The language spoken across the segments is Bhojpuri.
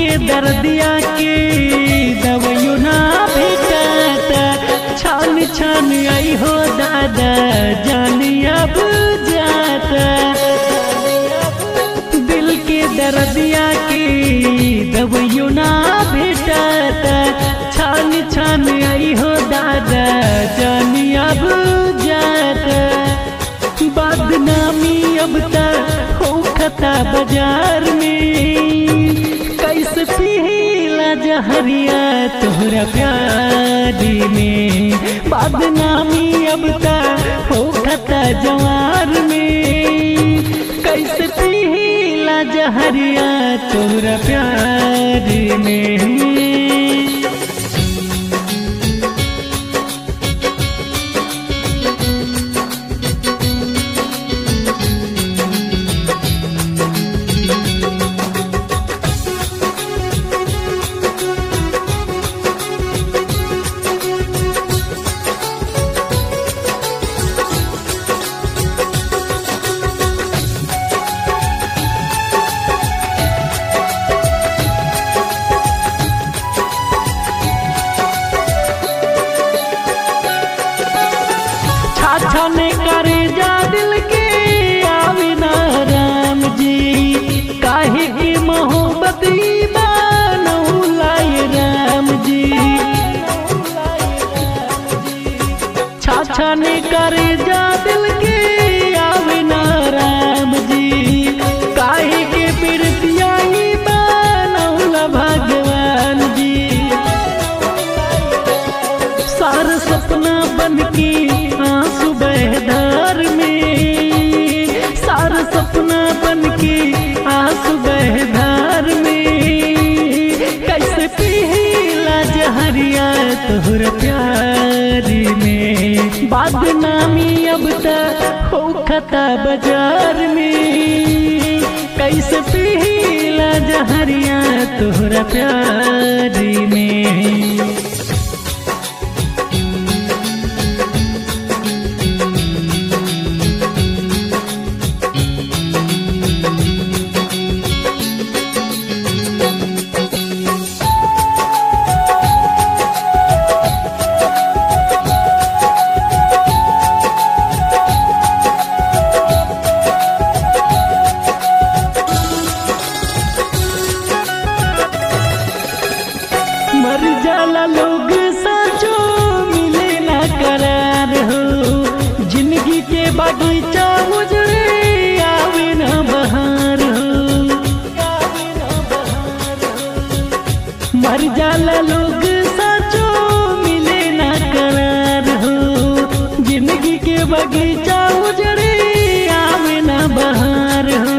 दर्दिया के दवाइयो ना भेटाता छान छान आई हो दादा जानी अब जाता दिल के दर्दिया के दवाइयो ना भेटाता छान छान आई हो दादा जानी अब जाता बदनामी अब तक हो खता बाजार में कैसे पीला जहरिया तोहरा प्यारी में बदनामी अब तक हो खता जवार में कैसे पीला जहरिया तोहरा प्यारी में छाछने करे जा दिल के आवे ना राम जी काहे की मोहब्बत लाए राम जी छाछने करे जा दिल के आवे ना राम जी काहे के प्रीतियाई बनौला भगवान जी सारा सपना बन के आंसू बहधार में सारा सपना बन के आंसू बहधार में कैसे पीला जहरिया तोहर प्यारी में बदनामी अब तक हो खता बाजार में कैसे पीला जहरिया तोहरा प्यारी में मर जाला लोग साचो मिले ना करार हो जिंदगी के बगीचा उजड़े आवे ना बहार हो मर जाला लोग साचो मिले ना करार हो जिंदगी के बगीचा उजड़े आवे ना बहार हो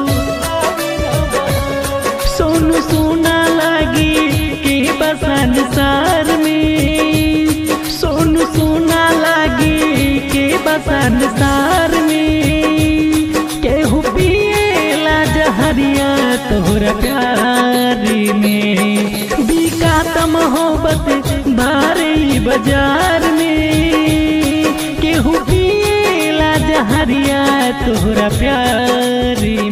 सोनू सोना लागी के बसन सार में सोनू सोना लागी के बसन सार में केहू पिएला जहरिया तोहरा प्यारी में बिकात मोहब्बत भारी बाजार में केहू पिएला जहरिया तोहरा प्यारी